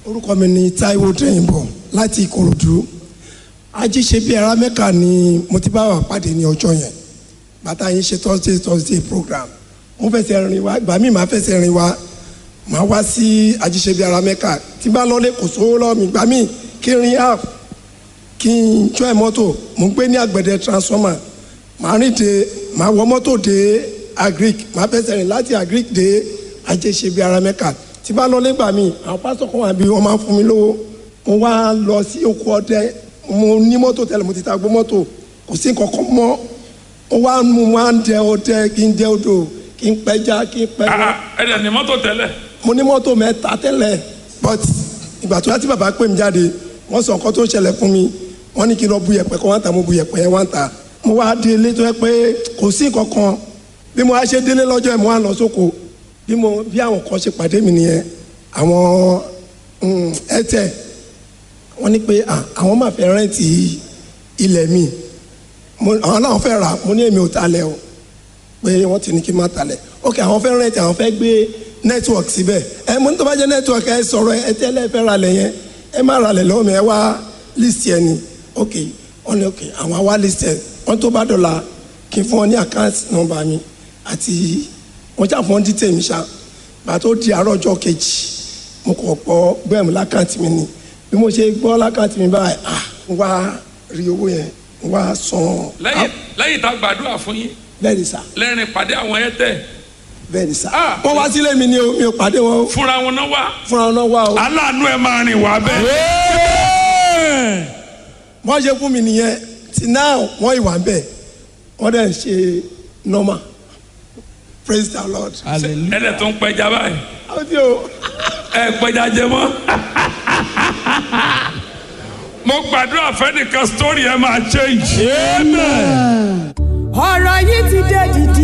orúkọ mi ni Táíwò Dẹ́yìnbọ̀ láti Ìkòròdú ajíṣe bíi ara mẹ́ka ni mo ti bá wà pàdé ní ọjọ́ yẹn bàtà yín ṣe thursday thursday program mo fẹsẹ̀ rìn wá ìgbà míì máa fẹsẹ̀ rìn wá máa wá sí ajíṣe bíi ara mẹ́ka tí bá lọ́lé kò sówó lọ́wọ́ mi ìgbà míì kí n rin app kí n jọ́ ẹ̀ mọ́tò mo ń gbé ní àgbẹ̀dẹ transformer màá rìn dé màá wọ mọ́tò dé agric màá fẹsẹ̀ rìn láti agric dé ajíṣe bíi ara mẹ́ka tí bá lọ́lé gbà míì àwọn pásítọ̀ kan wà bí wọ́n máa ń fún mi lówó mo wá lọ sí oko ọdẹ mo ní mọ́tò tẹ́lẹ̀ mo ti ta gbó mọ́tò kò sí nǹkan kan mọ́ ó wá mú wá ń dẹ ọdẹ kí n dẹ odò kí n pẹja kí n pẹja ẹ dẹ̀ ní mọ́tò tẹ́lẹ̀ mo ní mọ́tò mẹ́ta tẹ́lẹ̀ but ìgbà tó yá tí bàbá pè mí jáde wọ́n sọ nǹkan tó ń ṣẹlẹ̀ fún mi wọ́n ní kí n lọ bu yẹ̀pẹ̀ kó wá ń ta mo bu yẹ̀pẹ̀ yẹn wá ń ta mo wá dé ilé tó yẹ pé kò sí nǹkan kan bí mo wá ṣe délé lọ́jọ́ yẹn mo wá lọ sóko bí mo bí àwọn kan ṣe pàdé mi nìyẹn àwọn ẹ̀tẹ̀ wọ́n ní pé ah, àwọn máa fẹ́ rẹ́ǹtì ilẹ̀ mi mo àwọn náà fẹ́ rà mo ní èmi ò talẹ̀ o pé wọ́n ti ní kí n má talẹ̀ ok àwọn fẹ́ rẹ́ǹtì àwọn fẹ́ gbé network síbẹ̀ ẹ mo ní tó bá jẹ́ network ẹ sọ̀rọ̀ ẹ tẹ́lẹ̀ fẹ́ ra lẹ̀ yẹn ẹ má ra lẹ̀ lọ́wọ́ mi ẹ wá list yẹn ni ok wọ́n ní ok àwọn wá list yẹn wọ́n tó bá dọ̀la kí n fún wọn ní account number mi àti wọ́n jà fún wọn detail mi ṣá bàtó di àárọ̀ ọjọ́ kejì mo kọ̀ pọ̀ bẹ́ẹ̀ mi lákàntì mi ni bí mo ṣe gbọ́ lákàntì mi báyìí ah n wá rí owó yẹn n wá san lẹ́yìn lẹ́yìn tá a gbàdúrà fún yín bẹ́ẹ̀ ni sà lẹ́rìn pàdé àwọn ẹ̀ tẹ̀ bẹ́ẹ̀ ni sà Ah. wọ́n wá sílé mi ni o mi ò pàdé wọn o fúnra wọn náà wá fúnra wọn náà wá o aláàánú ẹ̀ máa rìn wá bẹ́ẹ̀. wọ́n ṣe fún mi nìyẹn tí náà wọ́n ìwà ń bẹ̀ wọ́n dẹ̀ ń ṣe normal praise the lord. ẹ dẹ̀ tó ń pẹja báyìí àwọn tí o ẹ pẹja jẹ mọ́. mo gbàdúrà fẹ́nìkan story ẹ máa change. ọ̀rọ̀ yìí ti dé dìdì